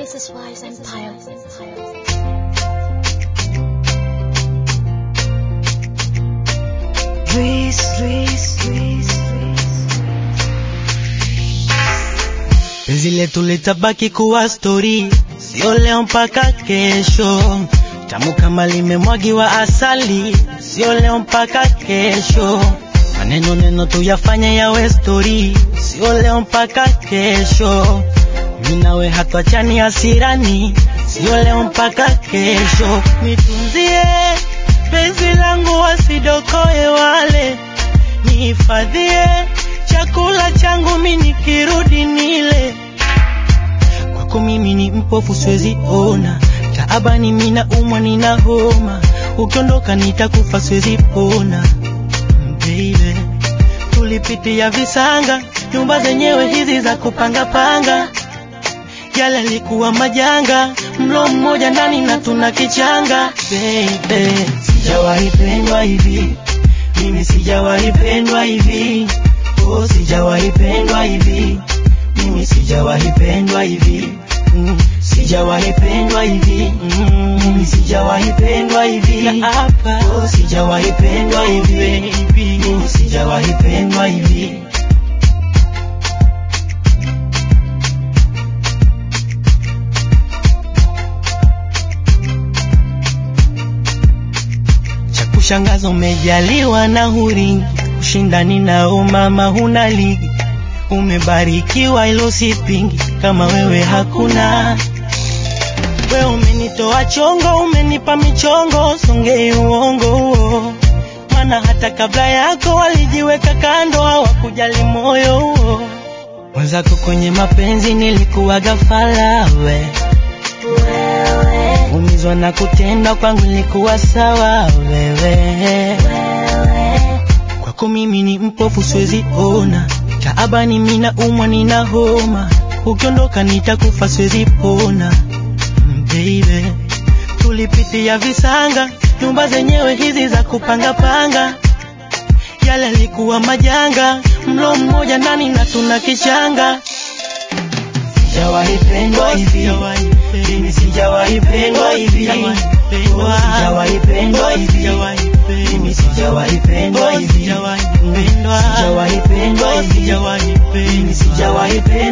This is Wise Empire. Reese, Reese, Reese, Penzi letu litabaki kuwa stori, sio leo mpaka kesho. Tamu kama limemwagiwa asali, sio leo mpaka kesho. Maneno neno tuyafanye yawe stori, sio leo mpaka kesho. Mimi nawe hatuachani hasirani, sio leo mpaka kesho. Nitunzie penzi langu wasidokoe wale, nihifadhie chakula changu mimi nikirudi nile. Kwako mimi ni mpofu siwezi ona, taabani mimi naumwa nina homa, ukiondoka nitakufa siwezi pona. Baby, tulipitia visanga, nyumba zenyewe hizi za kupanga panga, yale yalikuwa majanga, mlo mmoja ndani na tuna kichanga. Baby, sijawahi pendwa hivi, mimi sijawahi pendwa hivi, oh, sijawahi pendwa hivi, mimi sijawahi pendwa hivi, mm, sijawahi pendwa hivi, mm, mimi sijawahi pendwa hivi, oh, sijawahi pendwa hivi, mimi sijawahi pendwa hivi. cha kushangaza umejaliwa na huringi, ushindani nao mama huna ligi, umebarikiwa ilo sipingi, kama wewe hakuna. We umenitoa chongo, umenipa michongo, songei uongo huo, maana hata kabla yako walijiweka kando, hawakujali moyo huo. Mwenzako kwenye mapenzi nilikuwa gafala we umizwa na kutendwa kwangu ilikuwa sawa wewe kwako mimi ni mpofu siwezi ona taabani mina umwa nina homa ukiondoka nitakufa siwezi pona Mm, baby tulipitia visanga nyumba zenyewe hizi za kupanga panga yale yalikuwa majanga mlo mmoja ndani na tuna kichanga sijawahi pendwa hivi mimi sijawahi pendwa hivi Oh, sijawahi pendwa hivi mimi sijawahi pendwa hivi sijawahi pendwa hivi mimi sijawahi pendwa